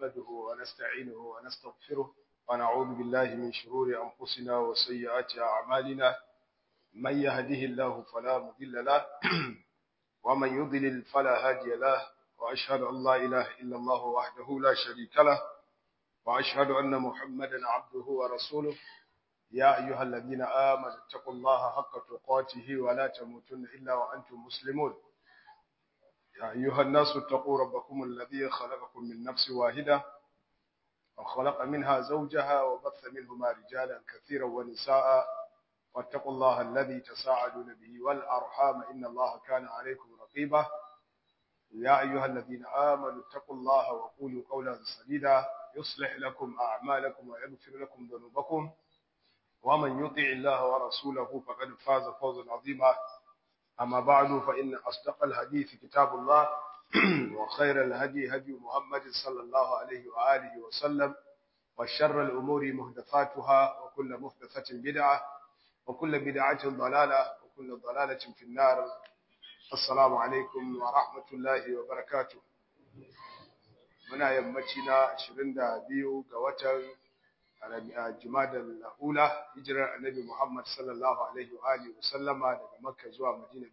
نحمده ونستعينه ونستغفره ونعوذ بالله من شرور أنفسنا وسيئات أعمالنا من يهده الله فلا مضل له ومن يضلل فلا هادي له وأشهد أن لا إله إلا الله وحده لا شريك له وأشهد أن محمدا عبده ورسوله يا أيها الذين آمنوا اتقوا الله حق تقاته ولا تموتن إلا وأنتم مسلمون يا أيها الناس اتقوا ربكم الذي خلقكم من نفس واحدة وخلق منها زوجها وبث منهما رجالا كثيرا ونساء واتقوا الله الذي تساعدون به والأرحام إن الله كان عليكم رقيبا يا أيها الذين آمنوا اتقوا الله وقولوا قولا سديدا يصلح لكم أعمالكم ويغفر لكم ذنوبكم ومن يطع الله ورسوله فقد فاز فوزا عظيما أما بعد فإن أصدق الحديث كتاب الله وخير الهدي هدي محمد صلى الله عليه وآله وسلم وشر الأمور محدثاتها وكل محدثة بدعة وكل بدعة ضلالة وكل ضلالة في النار السلام عليكم ورحمة الله وبركاته muna yammaci na 22 ga watan Jumadal Ula hijirar Annabi Muhammad sallallahu alaihi wa alihi wasallama daga Makka zuwa Madina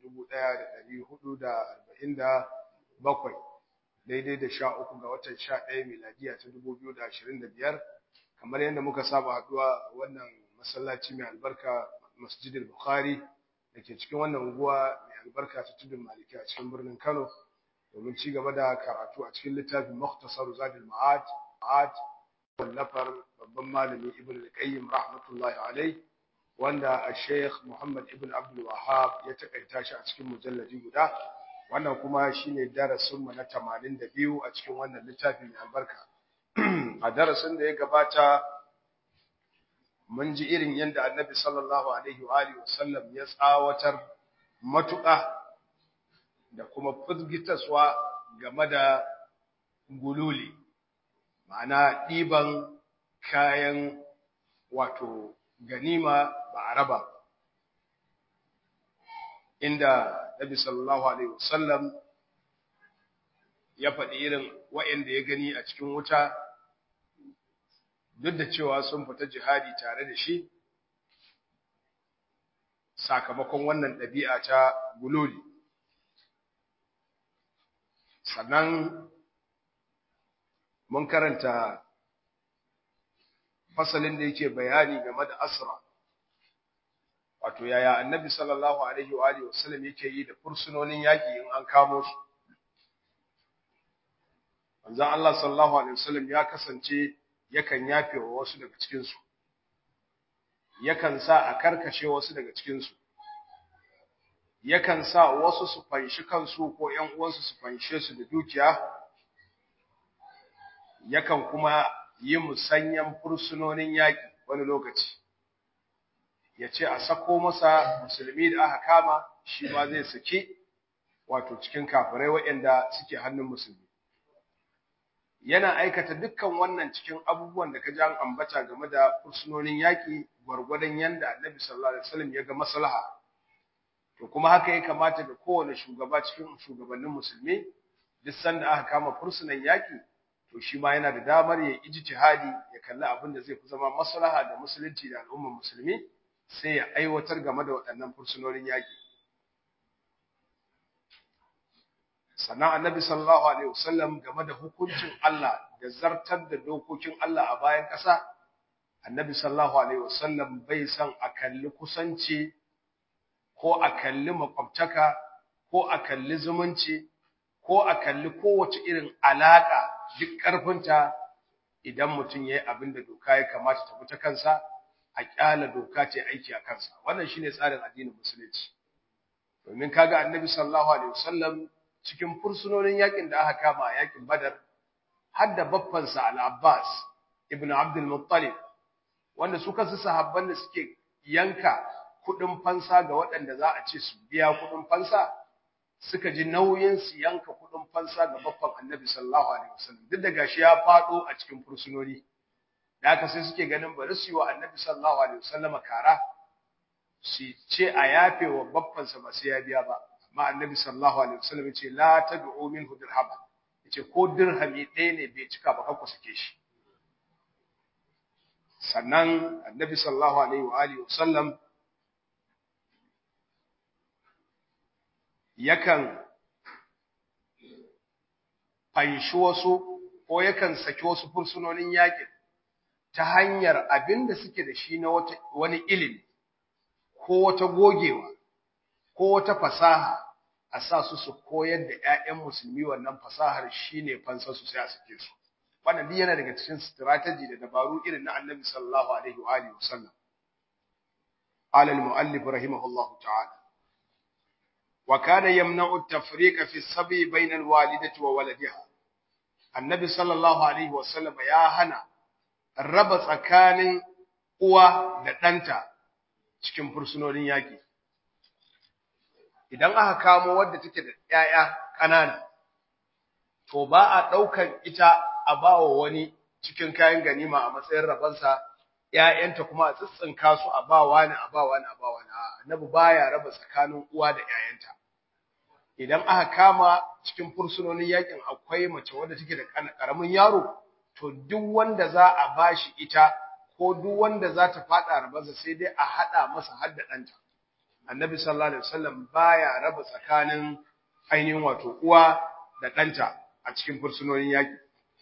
1447 daidai da 13 ga watan 11 miladiya ta 2025 kamar yadda muka saba haduwa wannan masallaci mai albarka Masjidil Bukhari dake cikin wannan unguwa mai albarka ta Tudun Maliki a cikin birnin Kano domin ci gaba da karatu a cikin littafin Mukhtasar Zadul Ma'ad Ma'ad wallafar babban malami Ibn al-Qayyim rahmatullahi alayh wanda Sheikh Muhammad Ibn Abdul Wahhab ya takaita shi a cikin mujalladi guda wannan kuma shine darasin mu na 82 a cikin wannan littafi mai albarka a darasin da ya gabata mun ji irin yadda Annabi sallallahu alaihi wa alihi wasallam ya tsawatar matuƙa da kuma fuzgitaswa game da gululi ma'ana ɗiban kayan wato ganima ba a raba inda Nabi sallallahu alaihi wasallam ya faɗi irin wa'anda ya gani a cikin wuta duk da cewa sun fita jihadi tare da shi sakamakon wannan ɗabi'a ta gululi sannan mun karanta fasalin da yake bayani game da asra wato yaya annabi sallallahu alaihi wa alihi wasallam yake yi da fursunonin yaki in an kamo su manzon Allah sallallahu alaihi wasallam ya kasance yakan yafe wa wasu daga cikin su yakan sa a karkashe wasu daga cikin su yakan sa wasu su fanshi kansu ko ƴan uwansu su fanshe su da dukiya yakan kuma yi musanyan fursunonin yaƙi wani lokaci ya ce a sako masa musulmi da aka kama shi ma zai saki wato cikin kafirai waɗanda suke hannun musulmi yana aikata dukkan wannan cikin abubuwan da ka ji an ambata game da fursunonin yaƙi gwargwadon yanda annabi sallallahu alaihi wasallam ya ga maslaha to kuma haka ya kamata ga kowane shugaba cikin shugabannin musulmi duk sanda aka kama fursunan yaƙi to shi ma yana da damar ya ijtihadi ya kalli abin da zai fi zama maslaha da musulunci da al'ummar musulmi sai ya aiwatar game da waɗannan fursunonin yaƙi sannan annabi sallallahu alaihi wasallam game da hukuncin Allah da zartar da dokokin Allah a bayan ƙasa annabi sallallahu alaihi wasallam bai san a kalli kusanci ko a kalli makwabtaka ko a kalli zumunci ko a kalli kowace irin alaka duk ƙarfinta idan mutum ya yi abin da doka ya kamata ta ta kansa a ƙyala doka ce aiki a kansa wannan shine tsarin addinin musulunci domin kaga annabi sallallahu alaihi wasallam cikin fursunonin yakin da aka kama a yakin badar har da baffansa al-abbas ibn abdul muttalib wanda su kansu sahabban da suke yanka kuɗin fansa ga waɗanda za a ce su biya kuɗin fansa suka ji nauyin su yanka kudin fansa ga babban annabi sallallahu alaihi wasallam duk da gashi ya fado a cikin fursunoni da haka sai suke ganin bari su yi wa annabi sallallahu alaihi wasallam kara su ce a yafe wa babban sa ba sai ya biya ba amma annabi sallallahu alaihi wasallam ya ce la tad'u minhu dirham yace ko dirhami ɗaya ne bai cika ba kanku sake shi sannan annabi sallallahu alaihi wa alihi wasallam yakan fanshi wasu ko yakan saki wasu fursunonin yakin ta hanyar abin da suke da shi na wani ilimi ko wata gogewa ko wata fasaha a sa su su koyar da ‘ya'yan musulmi wannan fasahar shi ne fansa su sai a suke su. Wannan duk yana daga cikin strategy da dabaru irin na annabi sallallahu alaihi wa alihi wasallam. Qala al-mu'allif rahimahullahu ta'ala. Wa kana yamna'u at-tafriqa fi as-sabi bayna al-walidati wa waladiha. Annabi sallallahu alaihi wasallam ya hana raba tsakanin uwa da ɗanta cikin fursunonin yaƙi. Idan aka kamo wadda take da ‘ya'ya ƙanana, to ba a ɗaukan ita a ba wa wani cikin kayan ganima a matsayin rabansa, ‘ya'yanta kuma a tsitsinka su a ba wani a ba wani a ba wani, annabi baya raba tsakanin uwa da ‘ya'yanta. Idan aka kama cikin fursunonin yaƙin akwai mace wadda take da ƙaramin yaro, to duk wanda za a bashi ita ko duk wanda za ta faɗa rabansa sai dai a haɗa masa har da ɗanta. Annabi sallallahu alaihi wasallam baya raba tsakanin ainihin wato uwa da ɗanta a cikin fursunonin yaƙi.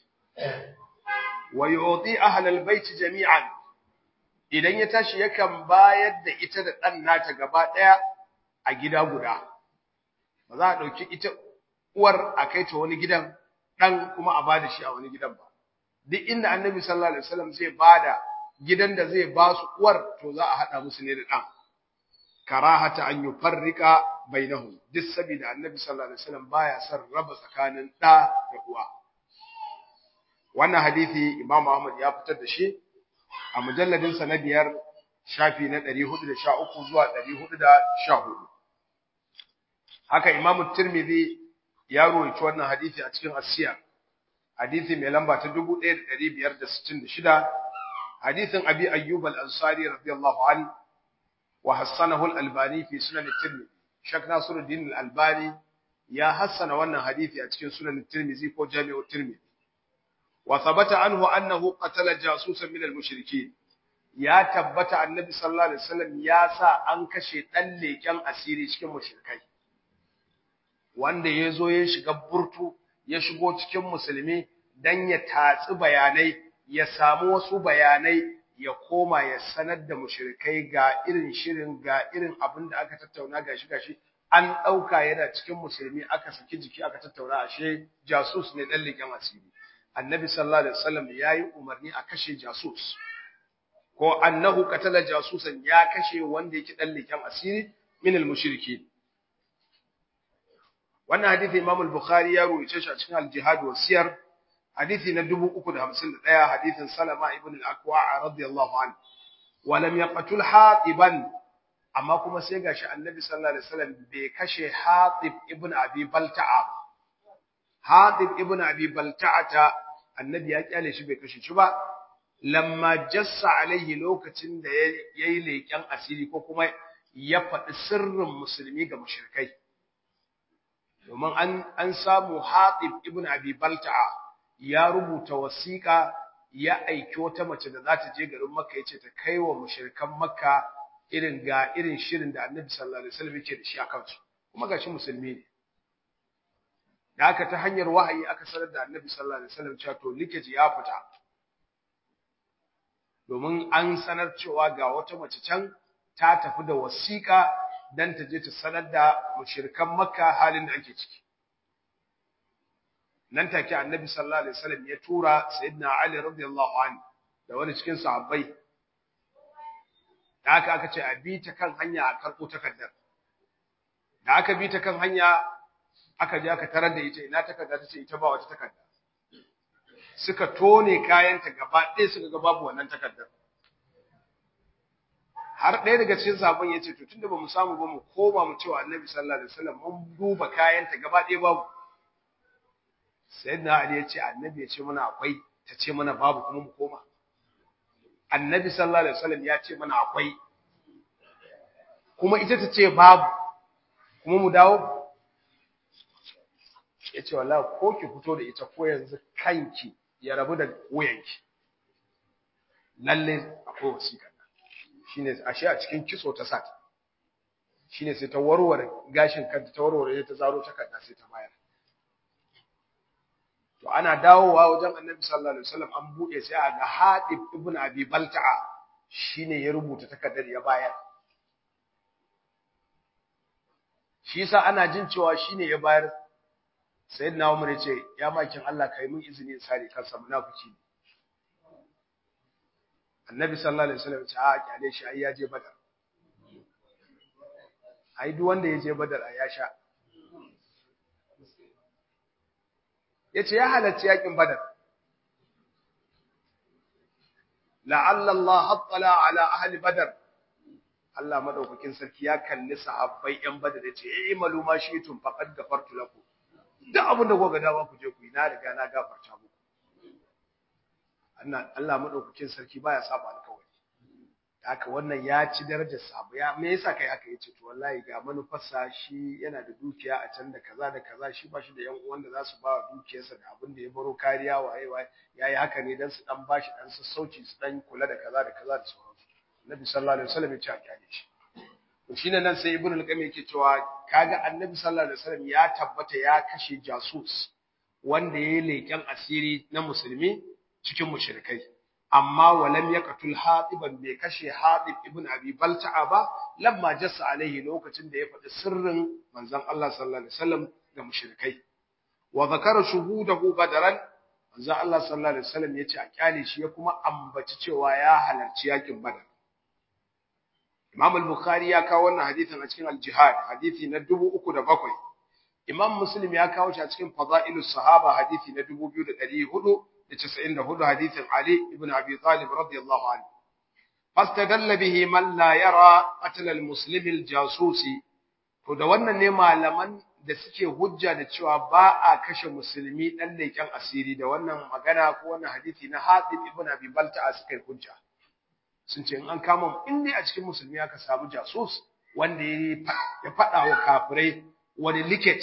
Wa yu'ti ahlal baiti jami'an idan ya tashi yakan bayar da ita da ɗan nata gaba ɗaya a gida guda. Ba za a ɗauki ita uwar a kai ta wani gidan ɗan kuma a bada shi a wani gidan ba. duk inda annabi sallallahu alaihi wasallam zai bada gidan da zai ba su uwar to za a hada musu ne da dan karahata an yufarrika bainahum duk saboda annabi sallallahu alaihi wasallam baya son raba tsakanin da da uwa wannan hadisi imam Ahmad ya fitar da shi a mujalladin sa na biyar shafi na 413 zuwa 414 haka imam Tirmidhi ya rawaito wannan hadisi a cikin as-siyar hadisi mai lamba ta 1566 hadisin abi ayyub al-ansari radiyallahu an wa hassanahu al-albani fi sunan at-tirmidhi shak nasiruddin al-albani ya hassana wannan hadisi a cikin sunan at-tirmidhi ko jami'u at-tirmidhi wa thabata anhu annahu qatala jasusan min al-mushrikeen ya tabbata annabi sallallahu alaihi wasallam ya sa an kashe dan leken asiri cikin mushrikai wanda yazo ya shiga burtu ya shigo cikin musulmi dan ya tatsi bayanai ya samu wasu bayanai ya koma ya sanar da mushrikai ga irin shirin ga irin abin da aka tattauna gashi gashi an dauka yana cikin musulmi aka saki jiki aka tattauna ashe jasus ne dan leken asiri annabi sallallahu alaihi wasallam yayi umarni a kashe jasus ko annahu qatala jasusan ya kashe wanda yake dan leken asiri min al-mushrikin wannan hadisi Imam al-Bukhari ya ruwaye shi a cikin al-Jihad wa Siyar hadisi na 351 hadisin Salama ibn al-Aqwa radiyallahu anhu wa lam yaqtul Hatiban amma kuma sai gashi Annabi sallallahu alaihi wasallam bai kashe Hatib ibn Abi Balta'a Hatib ibn Abi Balta'a Annabi ya kyale shi bai kashe shi ba lamma jassa alaihi lokacin da yayi leƙen asiri ko kuma ya faɗi sirrin musulmi ga mushrikai domin an an samu Hatib ibn Abi Balta'a ya rubuta wasiƙa ya aiki wata mace da za ta je garin Makka yace ta kai wa mushrikan Makka irin ga irin shirin da Annabi sallallahu alaihi wasallam yake da shi akan su kuma gashi musulmi ne da haka ta hanyar wahayi aka sanar da Annabi sallallahu alaihi wasallam cewa to likeji ya fita domin an sanar cewa ga wata mace can ta tafi da wasiƙa dan ta je ta sanar da mushrikan Makka halin da ake ciki nan take Annabi sallallahu alaihi wasallam ya tura Sayyidina Ali radiyallahu anhu da wani cikin sahabbai da aka aka ce a bi ta kan hanya a karɓo takardar da aka bi ta kan hanya aka je aka tarar da ita ina takarda ta ce ita ba wata takarda suka tone kayanta gaba ɗaya suka ga babu wannan takardar har ɗaya daga cikin sabon ya ce to tunda ba mu samu ba mu koma mu cewa annabi sallallahu alaihi wasallam mun duba kayanta gaba ɗaya babu sayyidina ali ya ce annabi ya ce mana akwai ta ce mana babu kuma mu koma annabi sallallahu alaihi wasallam ya ce mana akwai kuma ita ta ce babu kuma mu dawo yace wallahi ko ki fito da ita ko yanzu kanki ya rabu da wuyanki lalle akwai wasiƙa shine ashe a cikin kitso ta sata shine sai ta warware gashin kanta ta warware ta zaro takarda sai ta bayar to ana dawowa wajen Annabi sallallahu alaihi wasallam an bude sai a ga Hadib ibn Abi Balta'a shine ya rubuta takardar ya bayar shi yasa ana jin cewa shine ya bayar sayyidina Umar ya ce ya makin Allah kai mun izini in sare kansa munafiki Annabi sallallahu alaihi wasallam ya ce a kyale shi ai ya je Badar ai duk wanda ya je Badar ya sha yace ya halarci yakin Badar la'alla Allah hattala ala ahli Badar Allah madaukakin sarki ya kalli sahabbai yan Badar yace eh malu ma shi tun faqad gafartu lakum duk abin da kuka dawa ku je ku yi na riga na gafarta muku Allah Allah madaukakin sarki baya saba alƙawari haka wannan ya ci darajar sabu ya me yasa kai haka yace to wallahi ga manufarsa shi yana da dukiya a can da kaza da kaza shi ba shi da yan uwan da za su ba dukiyarsa da abin da ya baro kariya waye waye yayi haka ne dan su dan bashi dan sassauci su dan kula da kaza da kaza da sauransu Nabi sallallahu alaihi wasallam ya ce a kyale shi to shine nan sai Ibn al-Qayyim yake cewa kaga Annabi sallallahu alaihi wasallam ya tabbata ya kashe jasus wanda yayi leken asiri na musulmi cikin mushrikai amma walam yaqtul hatiban bai kashe hatib ibn abi balta'a ba lamma jassa alaihi lokacin da ya faɗi sirrin manzon Allah sallallahu alaihi wasallam ga mushrikai wa zakara shuhudahu badaran manzon Allah sallallahu alaihi wasallam yace a kyale shi ya kuma ambaci cewa ya halarci yakin badar Imam al-Bukhari ya kawo wannan hadisin a cikin al-Jihad hadisi na 3007 Imam Muslim ya kawo shi a cikin Fadailus Sahaba hadisi na 2400 94 hadisin Ali ibn Abi Talib radiyallahu anhu fastadalla bihi man la yara qatl al-muslim al-jasusi to da wannan ne malaman da suke hujja da cewa ba a kashe musulmi dan leken asiri da wannan magana ko wannan hadisi na Hatib ibn Abi Balta'a suka yi hujja sun ce in an kama in dai a cikin musulmi aka samu jasus wanda ya faɗa wa kafirai wani liket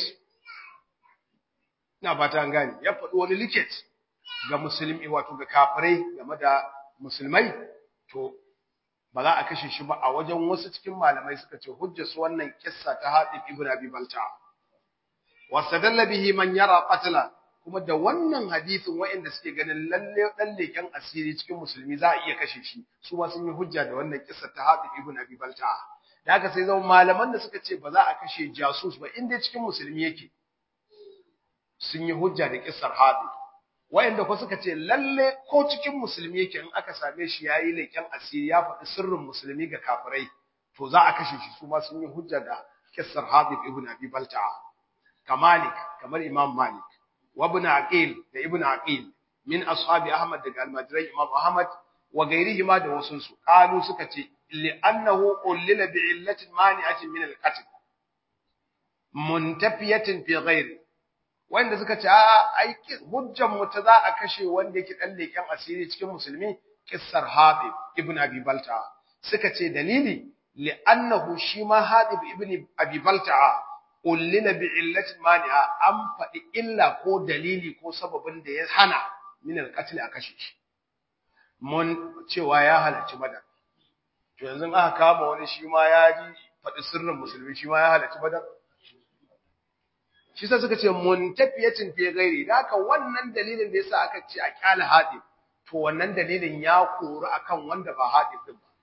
ina fata an gane ya faɗi wani liket ga musulmi wato ga kafirai game da musulmai to ba za a kashe shi ba a wajen wasu cikin malamai suka ce hujjar su wannan kissa ta Hatib ibn Abi Balta wasadalla bihi man yara qatla kuma da wannan hadisin waɗanda suke ganin lalle dan leken asiri cikin musulmi za a iya kashe shi su ma sun yi hujja da wannan kissa ta Hatib ibn Abi Balta da haka sai zama malaman da suka ce ba za a kashe jasus ba inda cikin musulmi yake sun yi hujja da kissar Hatib wayanda ko suka ce lalle ko cikin musulmi yake in aka same shi yayi leken asiri ya faɗi sirrin musulmi ga kafirai to za a kashe shi su ma sun yi hujja da kissar Hadib ibn Abi Balta'a kamalik kamar Imam Malik wa ibn Aqil da ibn Aqil min ashabi Ahmad daga almajirai Imam Ahmad wa gairihima da wasun su qalu suka ce li annahu ullila bi illatin mani'atin min al-qatl muntafiyatin fi ghairi wanda suka ce a ai hujjan mu ta za a kashe wanda yake dan leken asiri cikin musulmi kissar Habib ibn Abi Balta suka ce dalili li'annahu shi ma Habib ibn Abi Balta ullila bi illati mani'a an faɗi illa ko dalili ko sababin da ya hana min al-qatl a kashe shi mun cewa ya halarci badar to yanzu aka kama wani shi ma ya ji faɗi sirrin musulmi shi ma ya halarci badar shi sa suka ce muntafiyatin fi ghairi haka wannan dalilin da yasa aka ce a kyala hadi to wannan dalilin ya koru akan wanda ba hadi din ba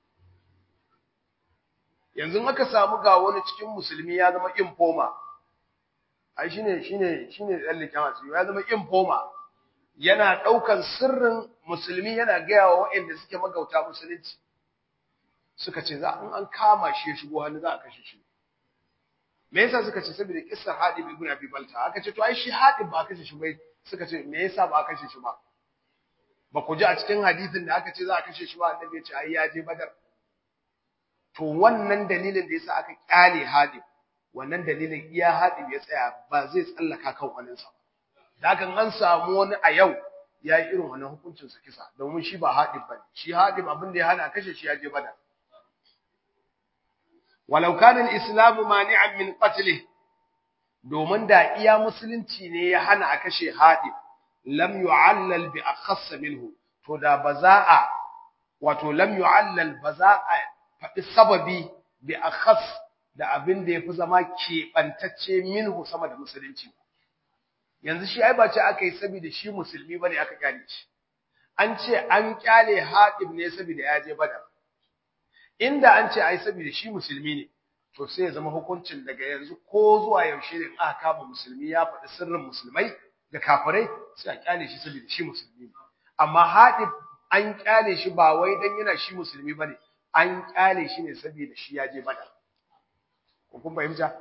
yanzu aka samu ga wani cikin musulmi ya zama informa ai shine shine shine dalilin asiri ya zama informa yana daukan sirrin musulmi yana gaya wa waɗanda suke magauta musulunci suka ce za in an kama shi ya shigo hannu za a kashe shi me yasa suka ce saboda kissar Hadib ibn Abi Balta aka ce to ai shi Hadib ba kashe shi bai suka ce me yasa ba kashe shi ba ba ku ji a cikin hadisin da aka ce za a kashe shi ba annabi ya ce ai ya je Badar to wannan dalilin da yasa aka kyale Hadib wannan dalilin iya Hadib ya tsaya ba zai tsallaka kan wani sa da hakan an samu wani a yau ya yi irin wannan hukuncin sa kisa domin shi ba Hadib bane shi Hadib abin da ya hana kashe shi ya je Badar ولو كان الإسلام مانعا من قتله domin da iya musulunci ne ya hana a kashe haɗib lam yu'allal bi akhass minhu to da ba za a wato lam yu'allal ba za a faɗi sababi bi akhas da abin da yafi zama keɓantacce minhu sama da musulunci yanzu shi ai ba ce aka yi saboda shi musulmi bane aka kyale shi an ce an kyale haɗib ne saboda ya je badar inda an ce ai saboda shi musulmi ne to sai ya zama hukuncin daga yanzu ko zuwa yaushe ne aka kama musulmi ya faɗi sirrin musulmai ga kafirai sai a kyale shi saboda shi musulmi ne amma haɗib an kyale shi ba wai dan yana shi musulmi bane an kyale shi ne saboda shi ya je badar ko kun fahimta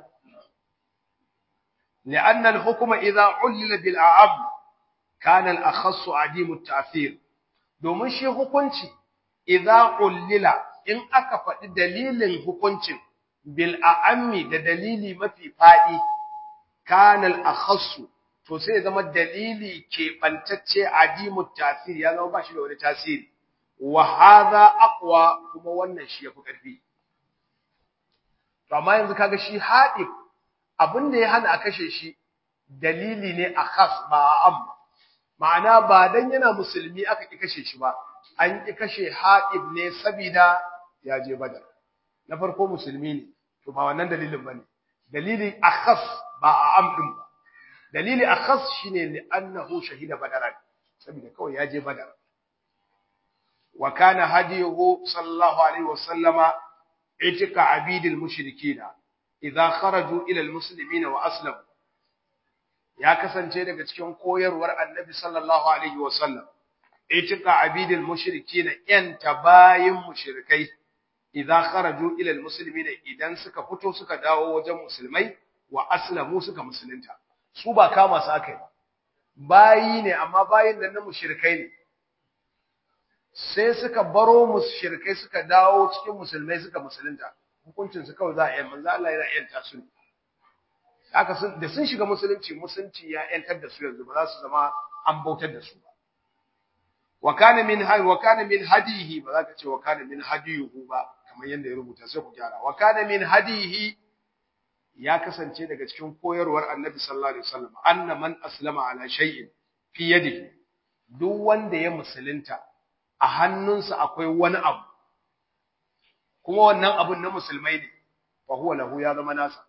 لأن الحكم إذا علل بالأعم كان الأخص عديم التأثير domin shi hukunci idza ullila in aka faɗi dalilin hukuncin bil a'ammi da dalili mafi faɗi kana al akhassu to sai zama dalili ke bantacce adimu tasir ya zama ba shi da wani tasiri wa hadha aqwa kuma wannan shi yafi karfi to amma yanzu kaga shi hadib abin da ya hana a kashe shi dalili ne a khas ba am ma'ana ba dan yana musulmi aka ki kashe shi ba an ki kashe hadib ne saboda ya je badar na farko musulmi ne to ba wannan dalilin bane dalili akhas ba a am din ba dalili akhas shine li annahu shahida badaran saboda kawai ya je badar wa kana hadiyuhu sallallahu alaihi wasallama itika abidil mushrikina idza kharaju ila almuslimina wa aslamu ya kasance daga cikin koyarwar annabi sallallahu alaihi wasallam itika abidil mushrikina yan tabayin mushrikai idza kharaju ila almuslimina idan suka fito suka dawo wajen musulmai wa aslamu suka musulunta su ba kama su akai bayi ne amma bayin nan na mushrikai ne sai suka baro mushrikai suka dawo cikin musulmai suka musulunta hukuncin su kawai za a yi manzo Allah yana yanta su haka sun da sun shiga musulunci musulunci ya yantar da su yanzu ba za su zama an bautar da su ba wa kana min hay wa kana min hadihi ba za ka ce wa kana min hadiyuhu ba kamar yanda ya rubuta sai ku gyara wa kana min hadihi ya kasance daga cikin koyarwar Annabi sallallahu alaihi wasallam anna man aslama ala shay'in fi yadihi duk wanda ya musulunta a hannunsa akwai wani abu kuma wannan abun na musulmai ne fa huwa lahu ya zama nasa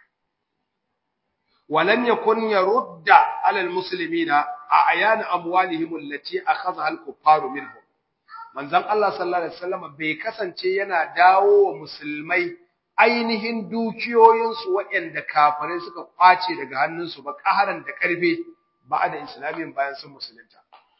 walam yakun yarudda ala almuslimina a ayan amwalihim allati akhadha alkuffaru minhum manzon Allah sallallahu alaihi wasallam bai kasance yana dawo wa musulmai ainihin dukiyoyinsu waɗanda kafirai suka kwace daga hannunsu ba ƙaharan da ƙarfe ba da islamin bayan sun musulunta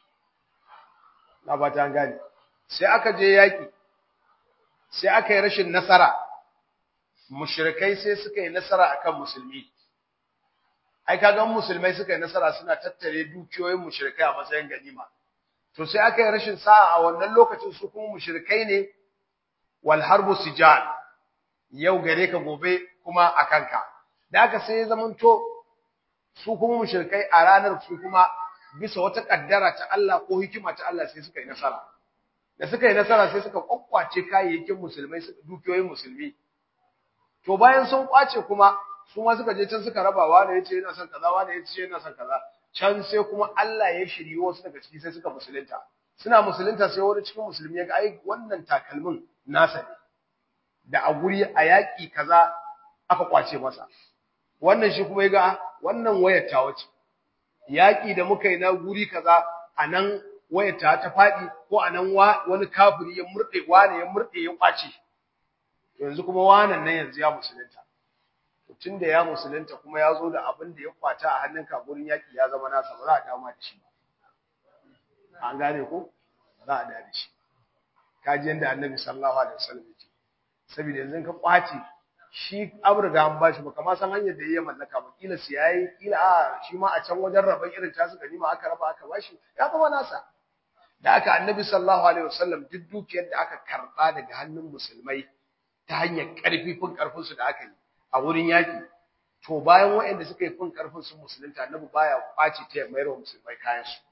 na ba ta gane sai aka je yaƙi sai aka yi rashin nasara mushrikai sai suka yi nasara akan musulmi ai kaga musulmai suka yi nasara suna tattare dukiyoyin mushrikai a matsayin ganima to sai aka yi rashin sa'a a wannan lokacin su kuma mushrikai ne wal harbu sijal yau gare ka gobe kuma a kanka da aka sai ya zamanto su kuma mushrikai a ranar su kuma bisa wata kaddara ta Allah ko hikima ta Allah sai suka yi nasara da suka yi nasara sai suka kwakwace kayayyakin musulmai dukiyoyin musulmi to bayan sun kwace kuma su ma suka je can suka raba wani yace yana son kaza wani yace yana son kaza can sai kuma Allah ya shiri wasu daga ciki sai suka musulunta suna musulunta sai wani cikin musulmi ya ga ai wannan takalmin nasa ne da a guri a yaƙi kaza aka kwace masa wannan shi kuma ya ga wannan wayar ta wace yaƙi da muka yi na guri kaza a nan wayar ta ta faɗi ko a nan wani kafiri ya murɗe wane ya murɗe ya kwace yanzu kuma wanan nan yanzu ya musulunta tun da ya musulunta kuma ya zo da abin da ya kwata a hannun ka gurin yaƙi ya zama nasa ba za a dama da shi ba an gane ko ba za a da shi kaji yadda annabi sallallahu alaihi wasallam yake saboda yanzu ka kwace shi aburga an bashi ba kamar san hanyar da ya mallaka ba kila su yayi kila a shi ma a can wajen rabon irin ta suka nima aka raba aka bashi ya zama nasa da aka annabi sallallahu alaihi wasallam duk dukiyar da aka karba daga hannun musulmai ta hanyar karfi fin karfin su da aka yi a wurin yaki to bayan waɗanda suka yi fin karfin su musulunta annabi baya kwace ta ya mayar wa musulmai kayan su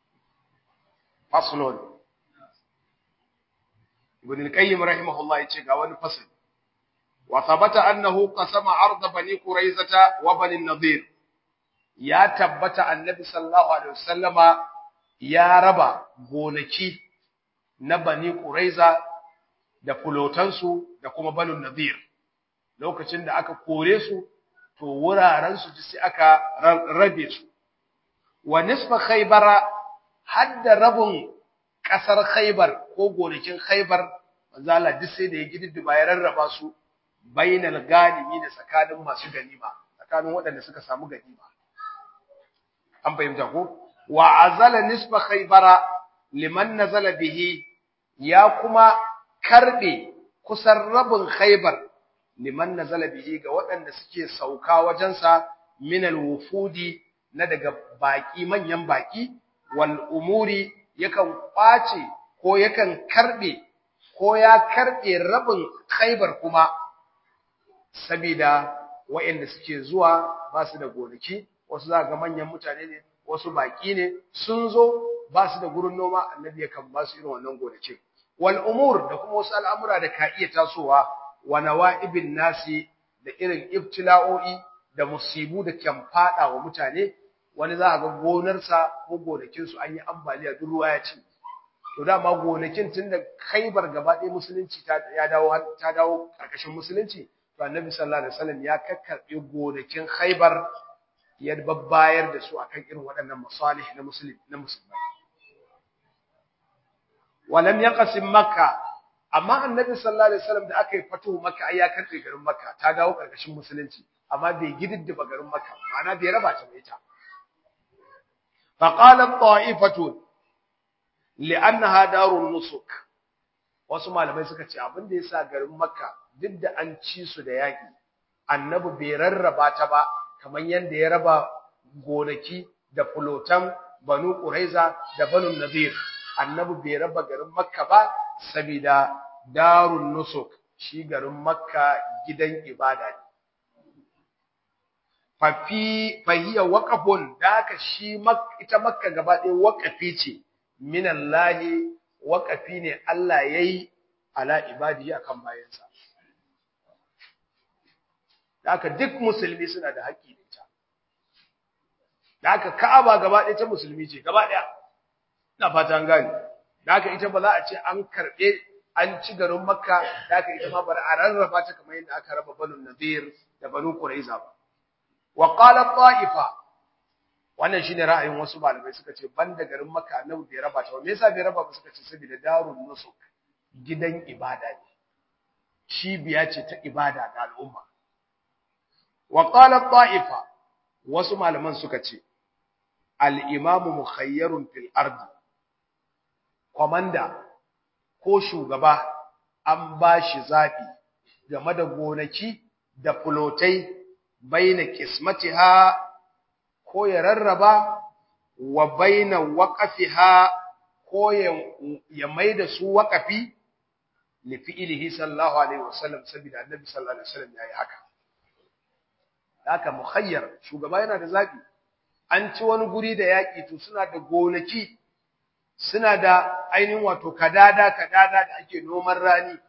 faslon ibn al-qayyim rahimahullah yace ga wani fasali wa thabata annahu qasama ard bani quraizata wa bani nadir ya tabbata annabi sallallahu alaihi wasallama ya raba gonaki na bani quraiza da fulotansu da kuma banu nadir lokacin da aka kore su to wuraren su sai aka rabe su wa nisfa khaybara hadda rabun kasar khaybar ko gonakin khaybar manzo Allah duk sai da ya gididdiba ya rarraba su bainal ganimi da tsakanin masu ganima tsakanin waɗanda suka samu ganima an fahimta ko wa azala nisfa khaybara liman nazala bihi ya kuma karbe kusan rabin khaybar liman nazala bihi ga waɗanda suke sauka wajensa min alwufudi na daga baki manyan baki wal umuri yakan kwace ko yakan karbe ko ya karbe rabin khaybar kuma sabida waɗanda suke zuwa ba su da gonaki wasu za ga manyan mutane ne wasu baki ne sun zo ba su da gurin noma annabi yakan ba su irin wannan gonakin wal umur da kuma wasu al'amura da ka iya tasowa wa nawa'ibin nasi da irin ibtila'o'i da musibu da kan fada wa mutane wani za ga gonarsa ko gonakin su an yi ambaliya duk ruwa ya ci to dama gonakin tunda Khaibar gaba ɗaya musulunci ta ya dawo ta dawo karkashin musulunci to annabi sallallahu alaihi wasallam ya kakkarbe gonakin Khaibar ya babbayar da su akan irin waɗannan masalih na musulmi na musulmai walam yaqsim makka amma annabi sallallahu alaihi wasallam da aka yi fatuhu makka ai ya karbe garin makka ta dawo karkashin musulunci amma bai gididdiba garin makka ma'ana bai raba ta mai ta fa qala ta'ifatu li'annaha darun nusuk wasu malamai suka ce abin da yasa garin makka duk da an ci su da yaki annabi bai rarraba ta ba kamar yanda ya raba gonaki da fulotan banu quraiza da banu nadir annabi bai raba garin makka ba saboda darun nusuk shi garin makka gidan ibada ne fafi fahiya waqafun da haka shi ita makka gaba ɗaya waqafi ce minallahi waqafi ne Allah yayi ala ibadi akan bayansa da haka duk musulmi suna da haƙƙi da ita da haka ka'aba gaba ɗaya ta musulmi ce gaba ɗaya ina fata an gane da haka ita ba za a ce an karɓe an ci garin makka da haka ita ma bari a rarraba ta kamar yadda aka raba banu nadir da banu quraiza ba wa qala ta'ifa wannan shine ra'ayin wasu malamai suka ce banda garin makka annabi bai raba ta ba me yasa bai raba ba suka ce saboda darun nusuk gidan ibada ne cibiya ce ta ibada ga al'umma wa qala ta'ifa wasu malaman suka ce al-imamu mukhayyarun fil ardi komanda ko shugaba an ba shi zaɓi game da gonaki da fulotai baina kismatiha ko ya rarraba wa baina waqafiha ko ya maida su waqafi li fi'lihi sallallahu alaihi wasallam saboda annabi sallallahu alaihi wasallam yayi haka haka mukhayyar shugaba yana da zaɓi an ci wani guri da yaƙi to suna da gonaki suna da ainihin wato kadada kadada da ake noman rani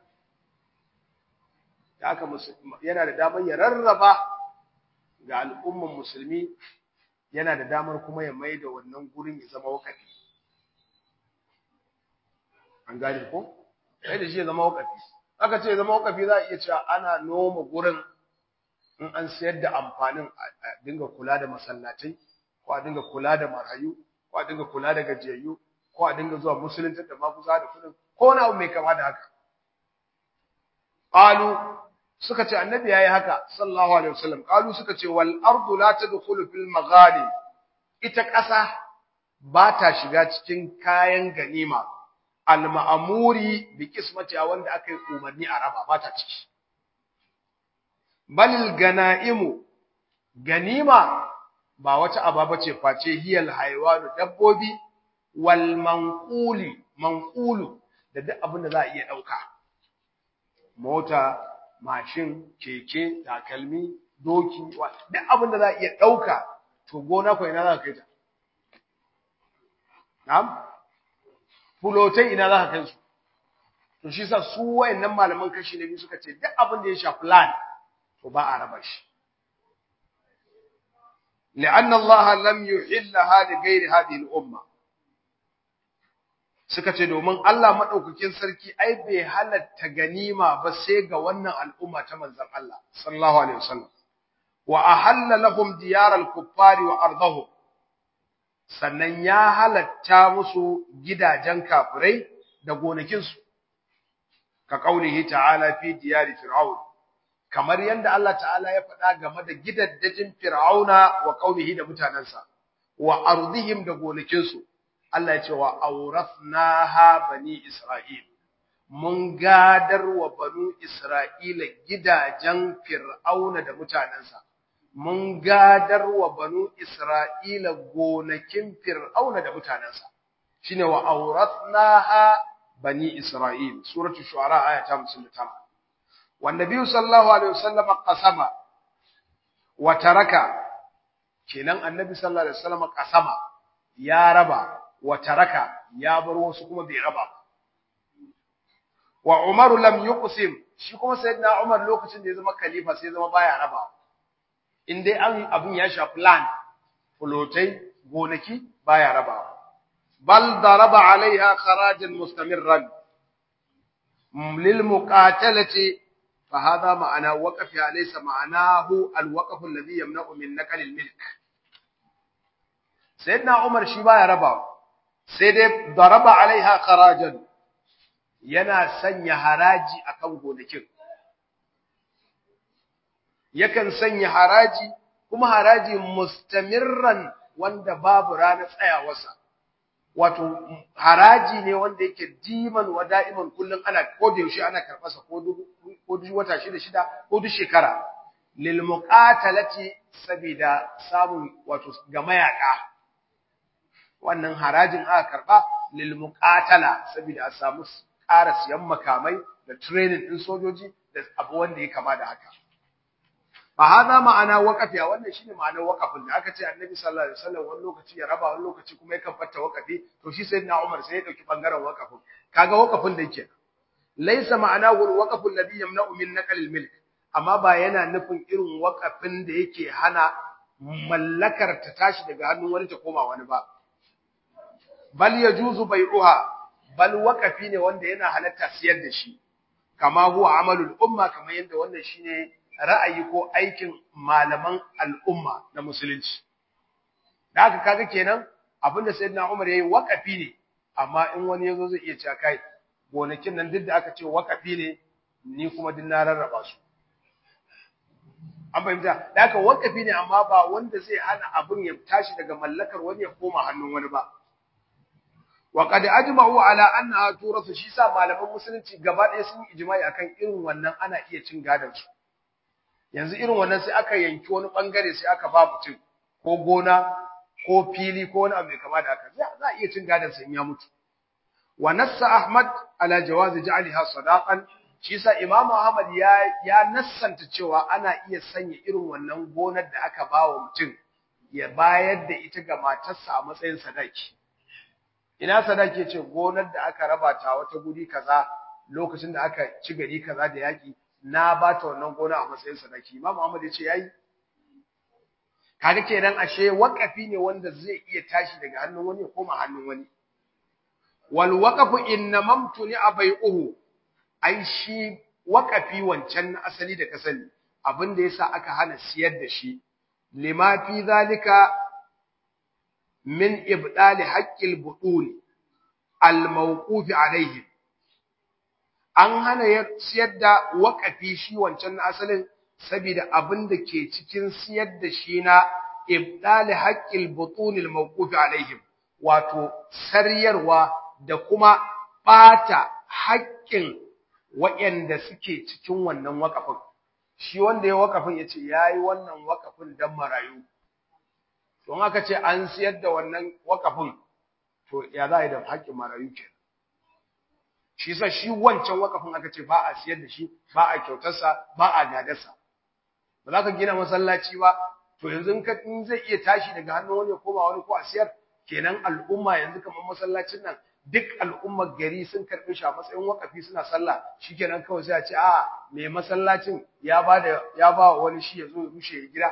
da aka yana da damar ya rarraba ga al'umman musulmi yana da damar kuma ya mai da wannan gurin ya zama wakafi an gane ko sai da shi ya zama wakafi aka ce ya zama wakafi za a iya cewa ana noma gurin in an sayar da amfanin a dinga kula da masallatai ko a dinga kula da marayu ko a dinga kula da gajiyayyu ko a dinga zuwa musulunta da maguza da kudin ko na abu mai kama da haka qalu suka ce annabi yayi haka sallallahu alaihi wasallam qalu suka ce wal ardu la tadkhulu fil maghani ita ƙasa ba ta shiga cikin kayan ganima al ma'muri bi qismatiha wanda aka yi umarni a raba ba ta ciki balil ganaimu ganima ba wata aba ce face hiyal haywanu dabbobi wal manquli manqulu da duk abin da za a iya dauka mota mashin keke takalmi doki duk abin da za a iya dauka to gona ko ina za ka kai ta na'am fulotai ina za ka kai su to shi sa su wayannan malaman kashi na biyu suka ce duk abin da ya shafi land to ba a raba shi لأن الله لم يحلها لغير هذه الأمة suka ce domin Allah madaukakin sarki ai bai halatta ganima ba sai ga wannan al'umma ta manzon Allah sallallahu alaihi wasallam wa ahalla lahum diyaral kuffari wa ardahum sannan ya halatta musu gidajen kafirai da gonakinsu ka kaulihi ta'ala fi diyari fir'aun kamar yadda Allah ta'ala ya faɗa game da gidaddajin fir'auna wa qaumihi da mutanansa wa ardihim da gonakinsu Allah ya ce wa awrathnaha bani isra'il mun gadar wa banu isra'ila gidajen fir'auna da mutanansa mun gadar wa banu isra'ila gonakin fir'auna da mutanansa shine wa awrathnaha bani isra'il suratul shu'ara aya ta 59 والنبي صلى الله عليه وسلم قسم وترك kenan annabi sallallahu alaihi wasallam kasama ya raba wa taraka ya bar wasu kuma bai raba wa Umar lam yuqsim shi kuma sayyidina Umar lokacin da ya zama khalifa sai ya zama baya raba in dai an abun ya shafi land fulotai gonaki baya raba bal daraba alaiha kharajan mustamirran lil muqatalati فهذا معنى وقفها ليس معناه الوقف الذي يمنع من نقل الملك سيدنا عمر shi baya raba sai dai daraba alaiha kharajan yana sanya haraji akan gonakin yakan sanya haraji kuma haraji mustamirran wanda babu ranar tsayawarsa wato haraji ne wanda yake diman wa da'iman kullun ana ko da yaushe ana karɓarsa ko duk ko duk wata shida shida ko duk shekara lil muqatalati sabida samun wato ga mayaka wannan harajin aka karba lil muqatala sabida a samu ƙara siyan makamai da training din sojoji da abu wanda ya kama da haka fa hada ma'ana waqafiya wannan shine ma'anar waqafin da aka ce annabi sallallahu alaihi wasallam wani lokaci ya raba wani lokaci kuma yakan fatta waqafi to shi sayyidina Umar sai ya dauki bangaren waqafin kaga waqafin da yake laysa ma'anahu alwaqfu alladhi yamna'u min naql almilk amma ba yana nufin irin waqafin da yake hana mallakar ta tashi daga hannun wani ta koma wani ba bal yajuzu bai'uha bal waqafi ne wanda yana halatta siyar da shi kama huwa amalul umma kamar yadda wannan shine ra'ayi ko aikin malaman al'umma na musulunci da haka kaga kenan abinda sayyidina Umar yayi waqafi ne amma in wani yazo zai iya cewa kai gonakin nan duk da aka ce waqafi ne ni kuma din na rarraba su an fahimta da haka waqafi ne amma ba wanda zai hana abin ya tashi daga mallakar wani ya koma hannun wani ba wa qad ajma'u ala annaha turasu shi sa malaman musulunci gaba ɗaya sun ijma'i akan irin wannan ana iya cin gadon su yanzu irin wannan sai aka yanki wani bangare sai aka ba mutum ko gona ko fili ko wani abu mai kama da haka za a iya cin gadon sa in ya mutu wa nassa ahmad ala jawaz ja'liha sadaqan shi sa imamu ahmad ya ya nassanta cewa ana iya sanya irin wannan gonar da aka ba wa mutum ya bayar da ita ga matarsa a matsayin sadaki ina sadaki ce gonar da aka raba ta wata guri kaza lokacin da aka ci gari kaza da yaki na ba ta wannan gona a matsayin sadaki Imam Muhammad ya ce yayi kaga kenan ashe waqafi ne wanda zai iya tashi daga hannun wani ya koma hannun wani wal waqafu innamamtu ni abai'uhu ai shi waqafi wancan na asali da ka sani abinda yasa aka hana siyar da shi lima fi zalika min ibdali haqqil budul al mawquf alaihim an hana siyar da waƙafi shi wancan na asalin saboda abin da ke cikin siyar da shi na ibdali haqqil butunil mawquf alaihim wato saryarwa da kuma bata haƙƙin waɗanda suke cikin wannan waƙafin shi wanda ya waƙafin yace yayi wannan waƙafin dan marayu don aka ce an siyar da wannan waƙafin to ya za a yi da haƙƙin marayu kenan shi yasa shi wancan wakafin aka ce ba a siyar da shi ba a kyautarsa ba a gadarsa ba za ka gina masallaci ba to yanzu in ka in zai iya tashi daga hannun wani ya koma wani ko a siyar kenan al'umma yanzu kamar masallacin nan duk al'ummar gari sun karɓi shi a matsayin wakafi suna sallah shikenan kawai sai a ce a mai masallacin ya ba da ya ba wani shi ya zo ya rushe gida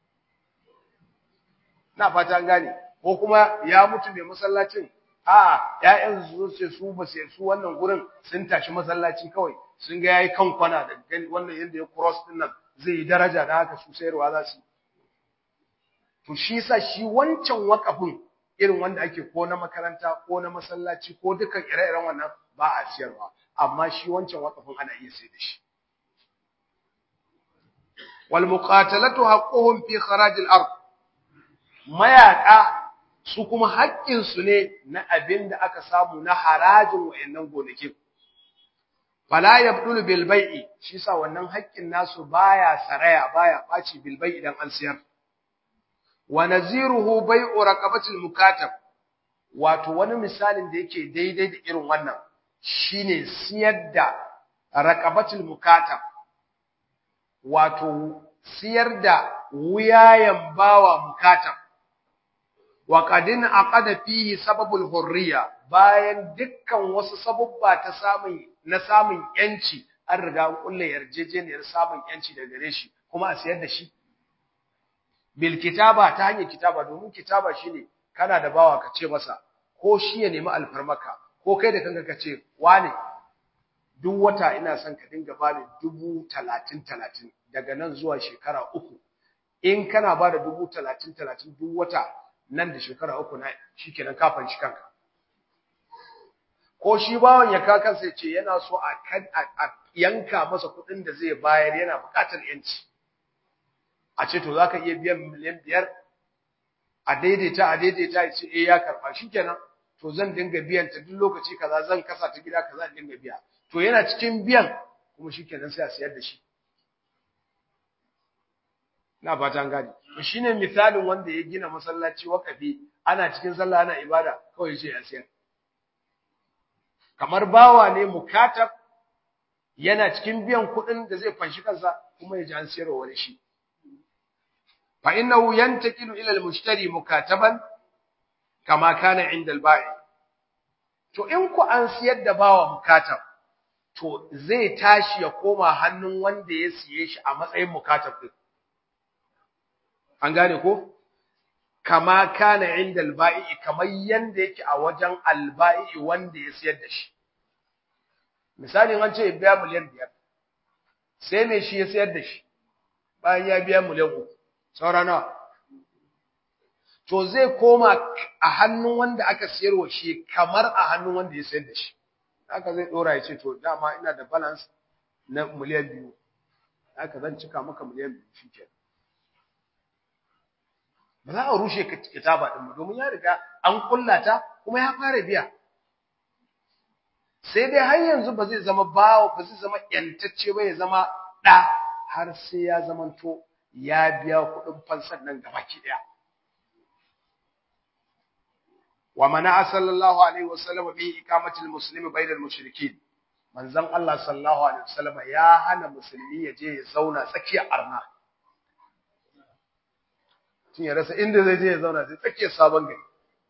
na fata an gane ko kuma ya mutu mai masallacin a ƴaƴan su ce su ba sai su wannan gurin sun tashi masallaci kawai sun ga yayi kan kwana da wannan yanda ya cross din nan zai yi daraja da haka su sayarwa za su to shi sa shi wancan wakafin irin wanda ake ko na makaranta ko na masallaci ko dukan ire-iren wannan ba a siyarwa amma shi wancan wakafin ana iya sai da shi wal muqatalatu haqquhum fi kharaj al ard mayaka su kuma haƙƙin su ne na abin da aka samu na harajin wayannan gonakin fala yabdulu bil bai'i shi sa wannan haƙƙin nasu baya saraya baya ɓaci bil bai'i idan an siyar wa naziruhu bai'u raqabatil mukatab wato wani misalin da yake daidai da irin wannan shine siyar da raqabatil mukatab wato siyar da wuyayen bawa mukatab wa qadin aqada fihi sababul hurriya bayan dukkan wasu sababba ta samun na samun yanci an riga an kulle yarjejeniyar samun yanci daga gare shi kuma a siyar da shi bil kitaba ta hanyar kitaba domin kitaba shine kana da bawa ka ce masa ko shi ya nemi alfarmaka ko kai da kanka ka ce wane duk wata ina son ka dinga bani dubu talatin talatin daga nan zuwa shekara uku in kana ba da dubu talatin talatin duk wata nan da shekara uku na shikenan ka fanci kanka ko shi bawan ya ka kansa ya ce yana so a yanka masa kuɗin da zai bayar yana buƙatar yanci a ce to zaka iya biyan miliyan biyar a daidaita a daidaita ya ce eh ya karba shikenan to zan dinga biyan ta duk lokaci kaza zan kasa ta gida kaza dinga biya to yana cikin biyan kuma shikenan sai a sayar da shi na fata an gane to shine misalin wanda ya gina masallaci wakafi ana cikin sallah ana ibada kawai ya ce ya sayar kamar bawa ne mukatab yana cikin biyan kuɗin da zai fanshi kansa kuma ya ji an sayarwa wani shi فإنه ينتقل إلى المشتري مكاتبا كما كان عند البائع to in ku an siyar da bawa mukatab to zai tashi ya koma hannun wanda ya siye shi a matsayin mukatab din an gane ko kama kana inda alba'i kamar yanda yake a wajen alba'i wanda ya siyar da shi misali an ce ya biya miliyan biyar sai mai shi ya siyar da shi bayan ya biya miliyan uku saura nawa to zai koma a hannun wanda aka siyarwa shi kamar a hannun wanda ya sayar da shi haka zai dora ya ce to dama ina da balance na miliyan biyu haka zan cika maka miliyan biyu shikenan ba za a rushe kitaba din ba domin ya riga an kullata kuma ya fara biya sai dai har yanzu ba zai zama bawo ba zai zama yantacce ba ya zama da har sai ya zamanto ya biya kuɗin fansar nan gabaki ɗaya. Wa mana sallallahu alaihi wasallam bi iqamatil muslimi bainal mushrikin. Manzon Allah sallallahu alaihi wasallam ya hana musulmi ya je ya zauna tsakiyar arna. Tun ya rasa inda zai je ya zauna sai tsakiyar sabon gari.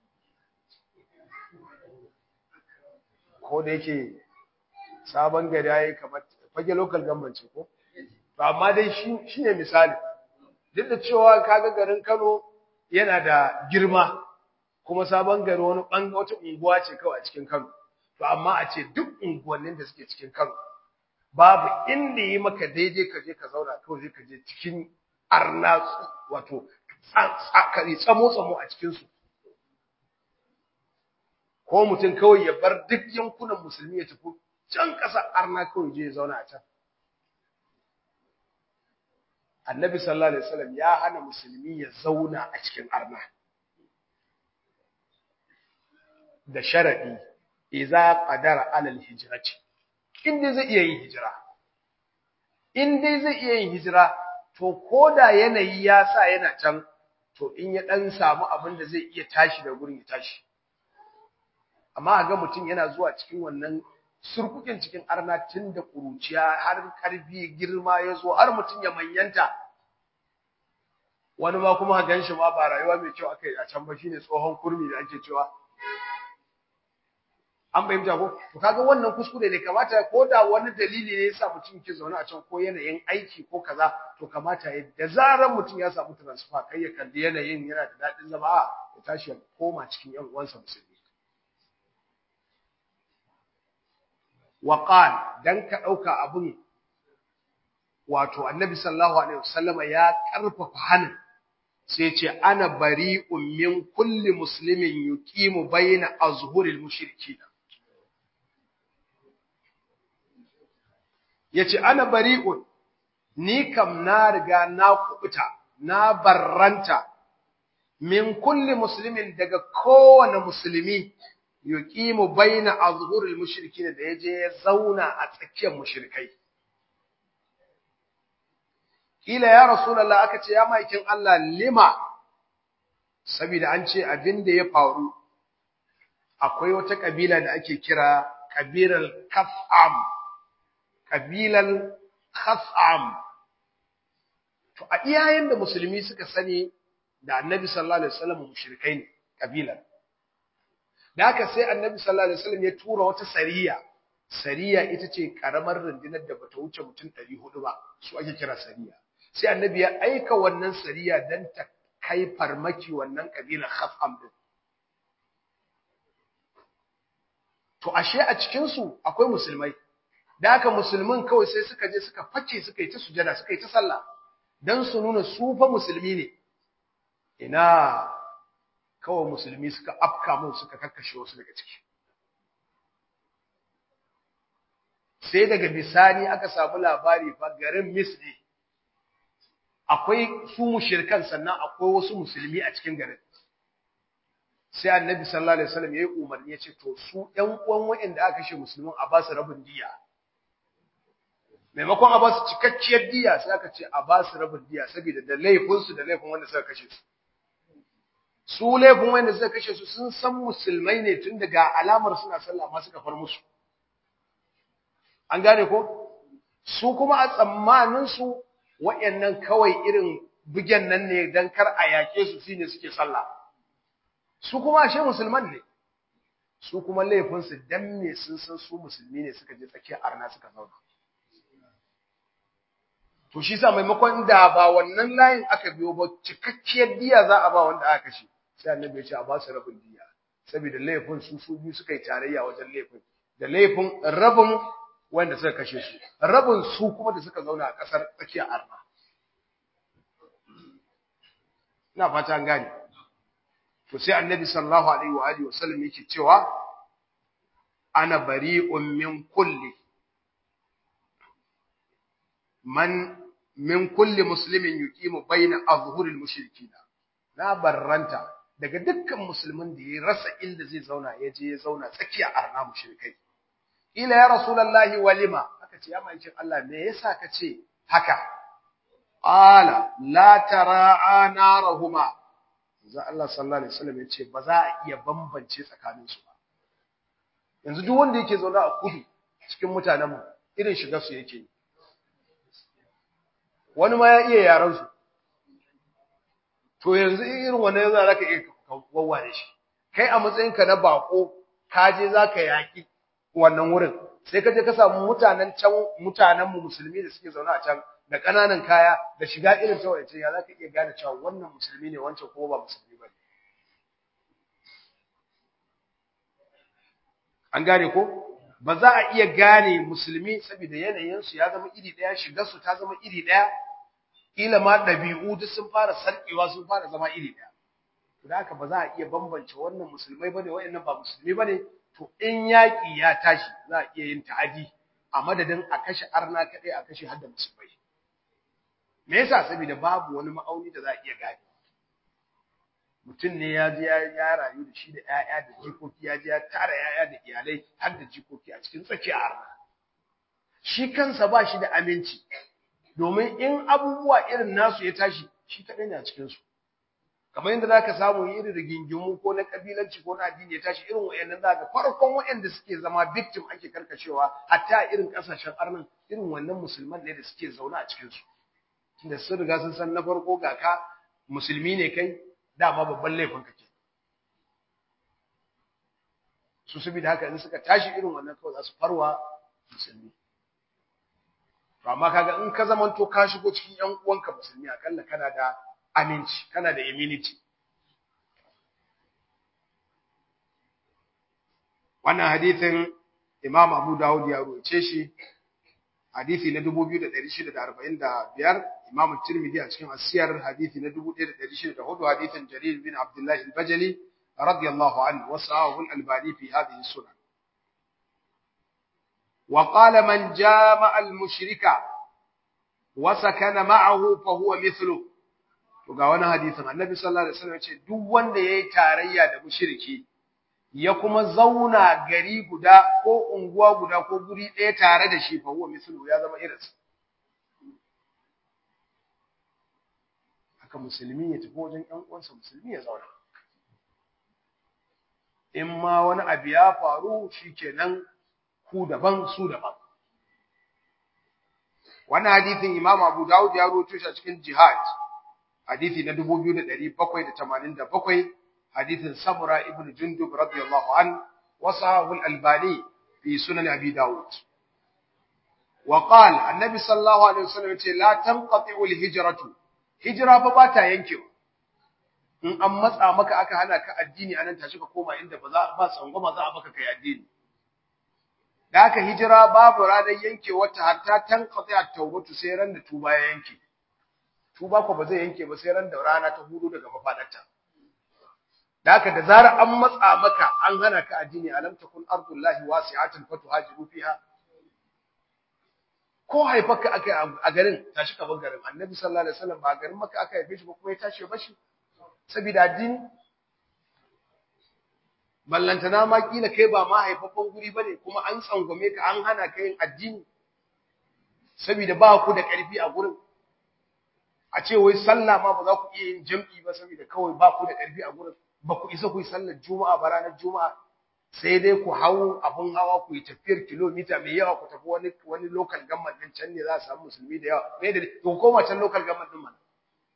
Ko da yake sabon gari yayi kamar fage local government ce ko? To amma dai shi shine misali. duk da cewa kaga garin Kano yana da girma kuma sabon gari wani banga wata unguwa ce kawai a cikin Kano to amma a ce duk unguwannin da suke cikin Kano babu inda yi maka daidai ka je ka zauna kawai zai ka je cikin arna wato tsakari tsamo tsamo a cikin su ko mutum kawai ya bar duk yankunan musulmi ya tafi can ƙasar arna kawai je ya zauna a can annabi sallallahu alaihi wasallam ya hana musulmi ya zauna a cikin arna da sharadi idza qadara ala alhijrati in dai zai iya yin hijira in dai zai iya yin hijira to koda yanayi ya sa yana can to in ya dan samu abin da zai iya tashi da gurin ya tashi amma ga mutum yana zuwa cikin wannan surkukin cikin arna tun da kuruciya har karfi girma ya zo har mutum ya manyanta wani ma kuma gan shi ma ba rayuwa mai kyau aka yi a can ba shine tsohon kurmi da ake cewa an fahimta ko to kaga wannan kuskure ne kamata ko da wani dalili ne yasa mutum ke zaune a can ko yanayin aiki ko kaza to kamata ya da zaran mutum ya samu transfer kai ya kalli yanayin yana da dadin zama a ya tashi ya koma cikin yan uwansa musulmi wa qal dan ka dauka abun wato annabi sallallahu alaihi wasallama ya karfafa hanin sai ce ana bari'un min kulli muslimin yuqimu baina azhuril mushrikin yace ana bari'un ni kam na riga na kubuta na barranta min kulli muslimin daga kowane musulmi yuqimu baina azhuril mushrikin da yaje ya zauna a tsakiyar mushrikai kila ya rasulullah aka ce ya maikin Allah lima saboda an ce abin da ya faru akwai wata kabila da ake kira kabilar Khas'am kabilan Khas'am to a iyayen da musulmi suka sani da Annabi sallallahu alaihi wasallam mushrikai ne kabilan da haka sai Annabi sallallahu alaihi wasallam ya tura wata sariya sariya ita ce karamar rundunar da bata wuce mutum 400 ba su ake kira sariya sai annabi ya aika wannan sariya dan ta kai farmaki wannan kabilar Khaf'am din to ashe a cikin su akwai musulmai da haka musulmin kawai sai suka je suka fake suka yi ta sujada suka yi ta sallah dan su nuna su fa musulmi ne ina kawai musulmi suka afka mu suka kakkashe wasu daga ciki sai daga bisani aka samu labari fa garin Misri akwai su mushrikan sannan akwai wasu musulmi a cikin garin sai annabi sallallahu alaihi wasallam yayi umarni yace to su ɗan uwan waɗanda aka kashe musulmin a ba su rabin diya maimakon a ba su cikakkiyar diya sai aka ce a ba su rabin diya saboda da laifin su da laifin wanda suka kashe su su laifin wanda suka kashe su sun san musulmai ne tun daga alamar suna sallah amma suka far musu an gane ko su kuma a tsammanin su waɗannan kawai irin bugen nan ne dan kar a yake su shine suke sallah su kuma ashe musulman ne su kuma laifin su dan me sun san su musulmi ne suka je tsakiyar arna suka zauna to shi sa maimakon da ba wannan layin aka biyo ba cikakkiyar diya za a ba wanda aka kashe sai annabi ya ce a ba su rabin diya saboda laifin su su biyu suka yi tarayya wajen laifin da laifin rabin wanda suka kashe su rabin su kuma da suka zauna a ƙasar tsakiyar arna ina fata an gane to sai annabi sallallahu alaihi wa alihi wasallam yake cewa ana bari'un min kulli man min kulli muslimin yuqimu baina azhuril mushrikin na barranta daga dukkan musulmin da ya rasa inda zai zauna ya je ya zauna tsakiyar arna mushrikai ila ya rasulullahi walima aka ce ya maikin Allah me yasa ka ce haka qala la tara'a narahuma za Allah sallallahu alaihi wasallam yace ba za a iya bambance tsakanin su ba yanzu duk wanda yake zaune a kudu cikin mutanen mu irin shigar su yake wani ma ya iya yaran su to yanzu irin wannan yanzu zaka iya wawware shi kai a matsayinka na bako ka je zaka yaki wannan wurin sai ka je ka samu mutanen can mutanen mu musulmi da suke zaune a can da ƙananan kaya da shiga irin ta wace ya zaka iya gane cewa wannan musulmi ne wancan kuma ba musulmi ba an gane ko ba za a iya gane musulmi saboda yanayin su ya zama iri daya shigar su ta zama iri daya kila ma dabi'u duk sun fara sarkewa sun fara zama iri daya to haka ba za a iya bambance wannan musulmai bane wayannan ba musulmi bane to in yaki ya tashi za a iya yin ta'adi a madadin a kashe arna kadai a kashe hadda musulmai me yasa saboda babu wani ma'auni da za a iya gane mutum ne ya je ya rayu da shi da ƴaƴa da jikoki ya je ya tara ƴaƴa da iyalai har da jikoki a cikin tsakiyar arna shi kansa ba shi da aminci domin in abubuwa irin nasu ya tashi shi kaɗai ne a cikin su kamar yadda zaka samu irin rigingimu ko na kabilanci ko na addini ya tashi irin wayannan zaka farkon wayanda suke zama victim ake karkashewa hatta irin kasashen arnan irin wannan musulman ne da suke zaune a cikin su tunda sun riga sun san na farko ga ka musulmi ne kai dama babban laifin kake su saboda haka in suka tashi irin wannan kawai za su farwa musulmi to amma kaga in ka zamanto ka shigo cikin ƴan uwanka musulmi akalla kana da aminci kana da immunity wannan hadithin Imam Abu Dawud ya ruwace shi hadisi na 2645 Imam Tirmidhi a cikin Asiyar hadisi na 1604 hadisin Jarir bin Abdullah al-Bajali radiyallahu anhu wa sahahu al-Albani fi hadhihi sunan wa qala man jama'a al-mushrika wa sakana ma'ahu fa huwa mithlu to ga wani hadisin Annabi sallallahu alaihi wasallam ya ce duk wanda yayi tarayya da mushriki ya kuma zauna gari guda ko unguwa guda ko guri ɗaya tare da shi fa huwa mislu ya zama irinsa haka musulmi ya tafi wajen ƴan uwansa musulmi ya zauna in ma wani abu ya faru shikenan ku daban su daban wannan hadisin Imam Abu Dawud ya rawaito shi a cikin Jihad hadisi na 2787 حديث سمرة ابن جندب رضي الله عنه وصحه الألباني في سنن أبي داود وقال النبي صلى الله عليه وسلم لا تنقطع الهجرة هجرة فباتا ينكو in an matsa maka aka hana ka addini anan tashi ka koma inda ba za ba tsangwama za a baka kai addini da aka hijira babu ranar yanke wata hatta tanqati at-tawbatu sai ran da tuba ya yanke tuba ko ba zai yanke ba sai ran da rana ta hudu daga mafadarta da haka da zarar an matsa maka an hana ka addini alam takun ardullahi wasi'atan fatuhajiru fiha ko haifarka akai a garin tashi ka bar garin annabi sallallahu alaihi wasallam ba garin maka aka haife shi ba kuma ya tashi ba shi saboda addini ballantana ma kila kai ba ma haifaffen guri bane kuma an tsangwame ka an hana ka yin addini saboda ba ku da karfi a gurin a ce wai sallah ma ba za ku iya yin jam'i ba saboda kawai ba ku da karfi a gurin ba ku isa ku yi sallar juma'a ba ranar juma'a sai dai ku hau abun hawa ku yi tafiyar kilomita mai yawa ku tafi wani wani local government din can ne za a samu musulmi da yawa me da to koma can local government din mana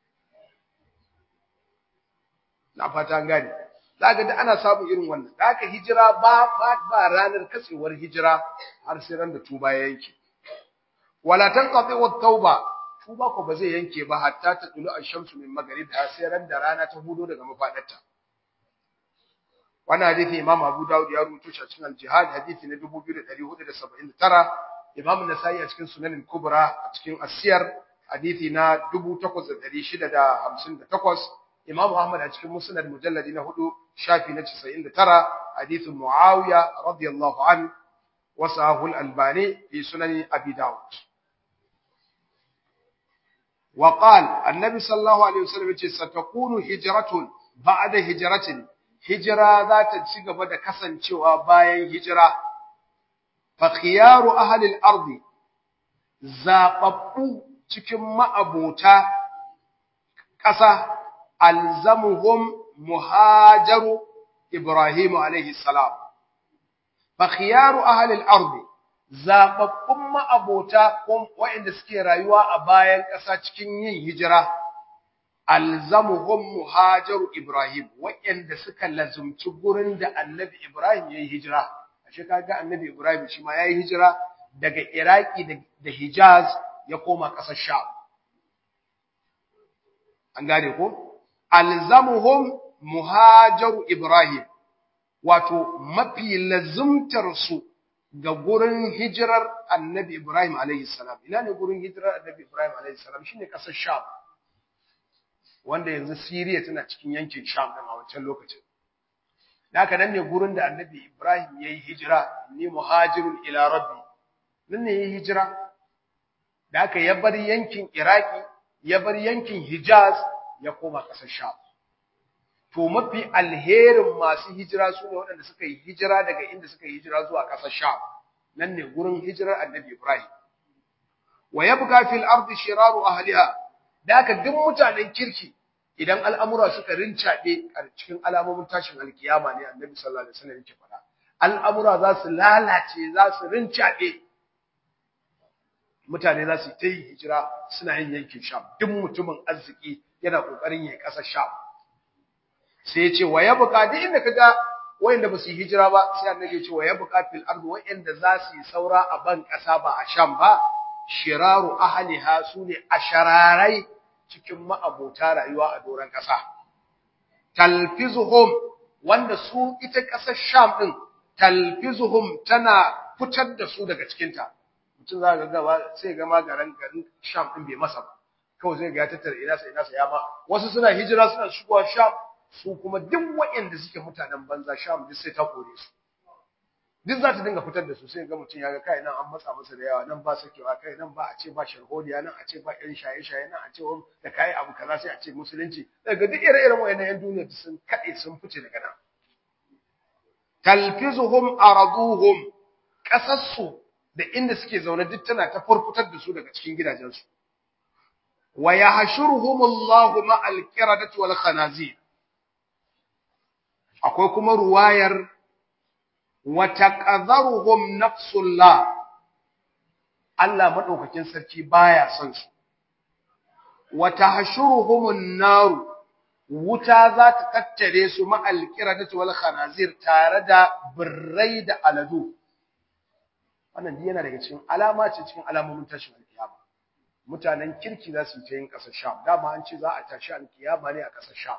na fata an gane zaka da ana samun irin wannan da haka hijira ba ba ba ranar katsewar hijira har sai ran da tuba ya yanke wala tanqati wat tauba tuba ko ba zai yanke ba hatta ta tulu ash-shamsu min maghribha sai ran da rana ta hudo daga mafadarta wannan hadisi Imam Abu Dawud ya rubuto shi a cikin Al-Jihad hadisi na 2479 Imam Nasa'i a cikin Sunan al-Kubra a cikin As-Siyar hadisi na 8658 Imam Ahmad a cikin Musnad mujalladi na 4 shafi na 99 hadisin Muawiya radiyallahu an wa sahahu al-Albani fi Sunan Abi Dawud وقال النبي صلى الله عليه وسلم ستكون هجرة بعد هجرة hijira za ta ci gaba da kasancewa bayan hijira fa khiyaru ahli al-ard zababbu cikin ma'abota ƙasa alzamuhum muhajaru ibrahim alayhi salam fa khiyaru ahli al-ard zababbun ma'abota waɗanda suke rayuwa a bayan ƙasa cikin yin hijira alzamuhum muhajaru Ibrahim waɗanda suka lazumci gurin da Annabi Ibrahim yayi hijira ashe kaga Annabi Ibrahim shi ma yayi hijira daga Iraki da Hijaz ya koma ƙasar Sham an gane ko alzamuhum muhajaru Ibrahim wato mafi lazumtar su ga gurin hijirar Annabi Ibrahim alayhi salam ina ne gurin hijirar Annabi Ibrahim alayhi salam shine ƙasar Sham wanda yanzu Siriya tana cikin yankin Sham din a wancan lokacin. Haka nan ne gurin da Annabi Ibrahim yayi hijira, ni muhajirun ila rabbi. Nan ne yayi hijira. Da haka ya bar yankin Iraki, ya bar yankin Hijaz, ya koma ƙasar Sham. To mafi alherin masu hijira su ne waɗanda suka yi hijira daga inda suka yi hijira zuwa ƙasar Sham. Nan ne gurin hijirar Annabi Ibrahim. Wa yabqa fil ardi shiraru ahliha da haka duk mutanen kirki idan al'amura suka rincaɗe a cikin alamomin tashin alkiyama ne annabi sallallahu alaihi wasallam yake faɗa al'amura za su lalace za su rincaɗe mutane za su ta yi hijira suna yin yankin sham duk mutumin arziki yana ƙoƙarin ya ƙasar sham sai ya ce wa ya buƙa duk inda kaga wayanda ba su yi hijira ba sai annabi ya ce wa yabqa fil ardi wayanda za su yi saura a ban kasa ba a sham ba shiraru ahliha sune ashararai cikin ma'abota rayuwa a doran kasa talfizuhum wanda su ita kasar sham din talfizuhum tana fitar da su daga cikin ta mutum za ga gaba sai ga magaran garin sham din bai masa ba kawai zai ga ya tattara ina sa ina sa ya ma wasu suna hijira suna shigowa sham su kuma duk waɗanda suke mutanen banza sham duk sai ta kore su duk za ta dinga fitar da su sai ga mutum ya ga kai nan an matsa masa da yawa nan ba sakewa kai nan ba a ce ba sharhodiya nan a ce ba ƴan shaye-shaye nan a ce da kai abu kaza sai a ce musulunci daga duk ire-iren wayannan ƴan duniya sun kade sun fice daga nan talfizuhum araduhum kasassu da inda suke zaune duk tana ta furfutar da su daga cikin gidajensu wa yahshuruhumullahu ma'al qiradati wal khanazir akwai kuma ruwayar wata ƙazaruhum nafsullah Allah maɗaukakin sarki baya son su wata hashuruhumun naru wuta za ta tattare su ma'alƙira da wal khanazir tare da birrai da aladu wannan yana daga cikin alama ce cikin alamomin tashin alkiyama mutanen kirki za su yi ta yin ƙasar sham dama an ce za a tashi alkiyama ne a ƙasar sham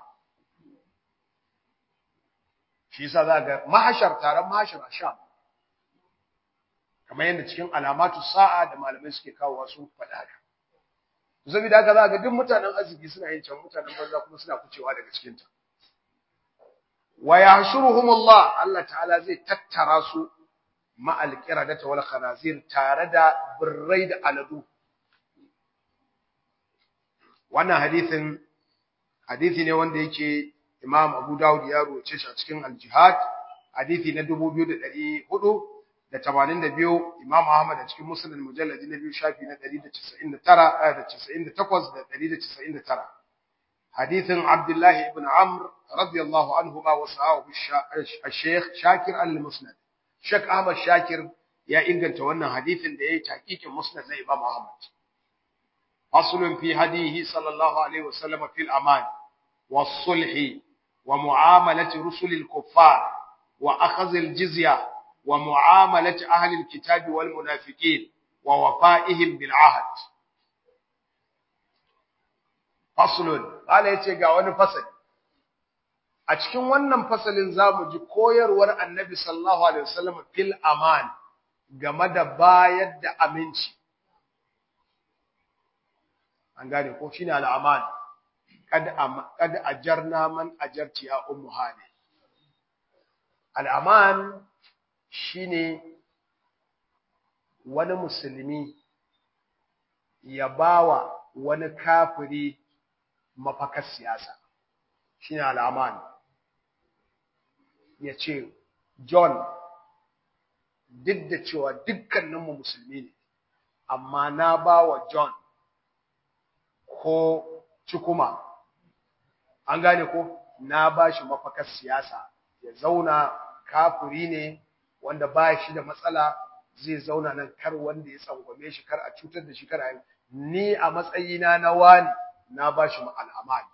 shi yasa za ga mahashar taron mahashar a sham kamar yadda cikin alamatu sa'a da malamai suke kawo sun faɗa haka saboda haka za ga duk mutanen arziki suna yin can mutanen banza kuma suna kucewa daga cikin ta wa yahshuruhumullah Allah ta'ala zai tattara su ma'al qiradati wal khanazir tare da birrai da aladu wannan hadisin hadisi ne wanda yake Imam Abu Dawud ya ruwace shi a cikin Al-Jihad hadisi na 2482 Imam Ahmad a cikin Musnad mujalladi na biyu shafi na 199 da 98 da 199 hadisin Abdullah ibn Amr radiyallahu anhuma wa sahahu al-Sheikh Shakir al-Musnad Sheikh Ahmad Shakir ya inganta wannan hadisin da yayi taqiqin Musnad na Imam Ahmad Aslun fi hadihi sallallahu alaihi wasallam fil aman والصلح ومعاملة رسل الكفار وأخذ الجزية ومعاملة أهل الكتاب والمنافقين ووفائهم بالعهد فصل قال yace ga wani fasali a cikin wannan fasalin zamu ji koyarwar Annabi sallallahu alaihi wasallam fil aman game da bayar da aminci an gane ko shine al aman kad ajarna man ajarti ya ummu hani al'aman shine wani musulmi ya bawa wani kafiri mafakar siyasa shine al'aman ya ce john duk da cewa dukkaninmu musulmi ne amma na bawa john ko cikuma an gane ko na bashi mafakar siyasa ya zauna kafiri ne wanda ba shi da matsala zai zauna nan kar wanda ya tsangwame shi kar a cutar da shi kar a ni a matsayina na wani na bashi al'amani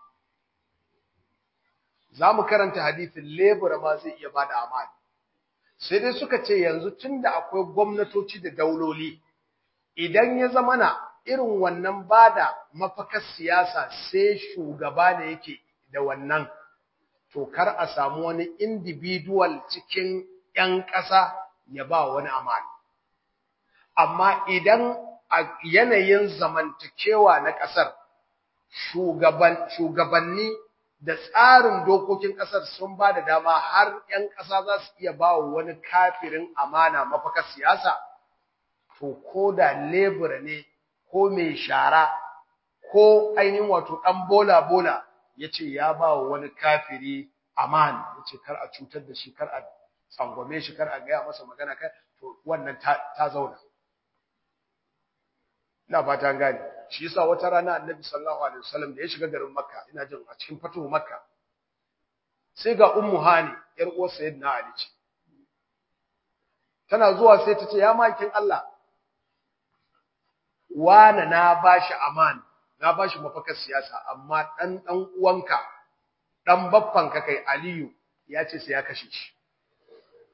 za mu karanta hadithin lebura ma zai iya bada amani sai dai suka ce yanzu tunda akwai gwamnatoci da dauloli idan ya zamana irin wannan bada mafakar siyasa sai shugaba ne yake da wannan to kar a samu wani individual cikin ‘yan ƙasa ya ba wani amana. Amma idan a yanayin zamantakewa na ƙasar shugabanni da tsarin dokokin ƙasar sun ba da dama har ‘yan ƙasa za su iya ba wani kafirin amana mafakar siyasa, to ko da lebura ne ko mai shara ko ainihin wato ɗan bola-bola ya ce ya ba wa wani kafiri aman ya ce kar a cutar da shi kar a tsangwame shi kar a gaya masa magana kai to wannan ta zauna ina fata gane shi yasa wata rana annabi sallallahu alaihi wasallam da ya shiga garin makka ina jin a cikin fatuhu makka sai ga ummu hani yar uwar sayyidina ali ce tana zuwa sai ta ce ya makin Allah wana na bashi aman na bashi mafakar siyasa amma dan dan uwanka dan baffanka kai Aliyu ya ce sai ya kashe shi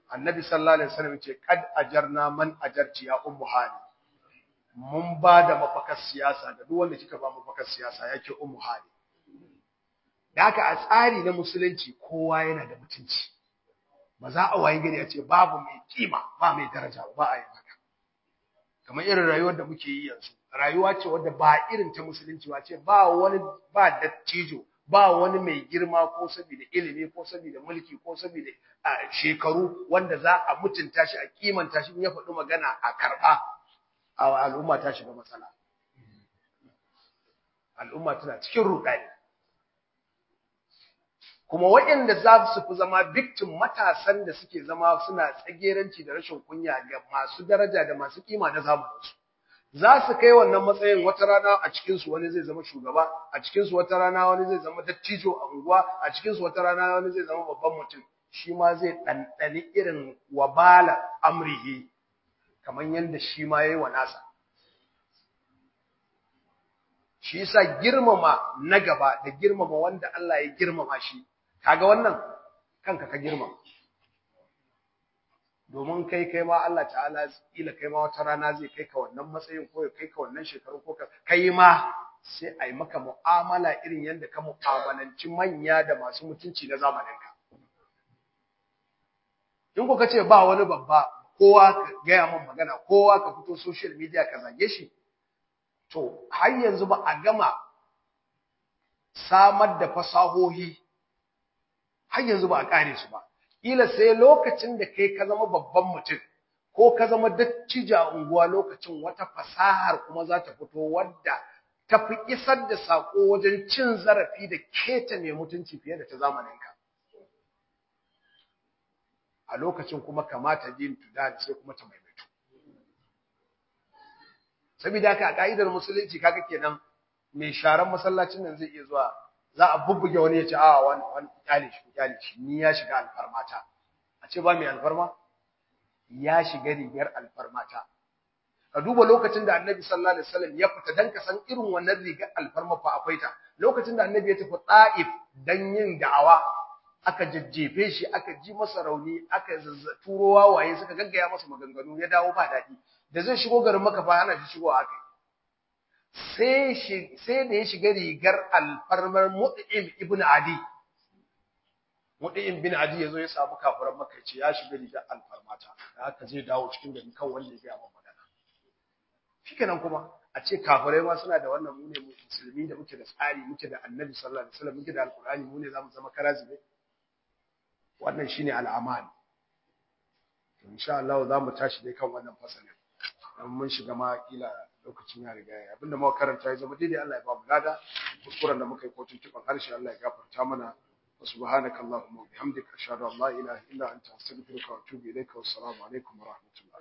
annabi sallallahu alaihi wasallam ce kad ajarna man ajarti ya ummu hani mun ba da mafakar siyasa da duk wanda kika ba mafakar siyasa yake ummu hani da haka a tsari na musulunci kowa yana da mutunci ba za a wayi gari a ce babu mai kima ba mai daraja ba a yi haka kamar irin rayuwar da muke yi yanzu rayuwa ce wadda ba irin ta musulunci ba ce ba wani ba dattijo ba wani mai girma ko saboda ilimi ko saboda mulki ko saboda shekaru wanda za a mutunta shi a kimanta shi ya faɗi magana a karɓa a al'umma ta shiga matsala al'umma tana cikin ruɗani kuma waɗanda za su fi zama victim matasan da suke zama suna tsageranci da rashin kunya ga masu daraja da masu kima na zamaninsu za su kai wannan matsayin wata rana a cikinsu wani zai zama shugaba a cikinsu wata rana wani zai zama dattijo a unguwa a cikinsu wata rana wani zai zama babban mutum shi ma zai ɗanɗani irin wabala amrihi kamar yadda shi ma ya yi wa nasa shi yasa girmama na gaba da girmama wanda Allah ya girmama shi kaga wannan kanka ka girmama domin kai kai ma Allah ta'ala kila kai ma wata rana zai kai ka wannan matsayin ko ya kai ka wannan shekaru ko ka kai ma sai a yi maka mu'amala irin yadda ka mu'amalanci manya da masu mutunci na zamaninka in ko ka ce ba wani babba kowa ka gaya min magana kowa ka fito social media ka zage shi to har yanzu ba a gama samar da fasahohi har yanzu ba a kare su ba kila sai lokacin da kai ka zama babban mutum ko ka zama dattija unguwa lokacin wata fasahar kuma za ta fito wadda ta fi isar da sako wajen cin zarafi da keta mai mutunci fiye da ta zamaninka a lokacin kuma kamata din tuda sai kuma ta maimaitu saboda haka a ka'idar musulunci kaga kenan mai sharan masallacin nan zai iya zuwa za a bubbuge wani ya ce a wani wani kyale shi kyale shi ni ya shiga alfarmata a ce ba mai alfarma ya shiga rigar alfarmata ka duba lokacin da annabi sallallahu alaihi wasallam ya fita dan ka san irin wannan rigar alfarma fa akwai ta lokacin da annabi ya tafi ta'if dan yin da'awa aka jajjefe shi aka ji masa rauni aka turo wawaye suka gaggaya masa maganganu ya dawo ba daɗi da zai shigo garin maka fa hana shi shigowa aka sai sai da ya shiga rigar alfarmar Mut'im ibn Adi Mut'im bin Adi yazo ya samu kafiran Makka ce ya shiga rigar alfarmata da haka zai dawo cikin gari kan wanda ya ga magana shikenan kuma a ce kafirai ma suna da wannan mu ne musulmi da muke da tsari muke da Annabi sallallahu alaihi wasallam muke da Alqur'ani mu ne zamu zama karazibe wannan shine al'aman to insha Allah za mu tashi dai kan wannan fasalin dan mun shiga ma kila lokacin ya riga ya abinda muka karanta ya zama daidai Allah ya ba mu lada kuskuren da muka yi ko tuntuban harshe Allah ya gafarta mana wa subhanaka allahumma wa bihamdika ashhadu an la ilaha illa anta astaghfiruka wa atubu ilaika wa assalamu alaikum wa rahmatullah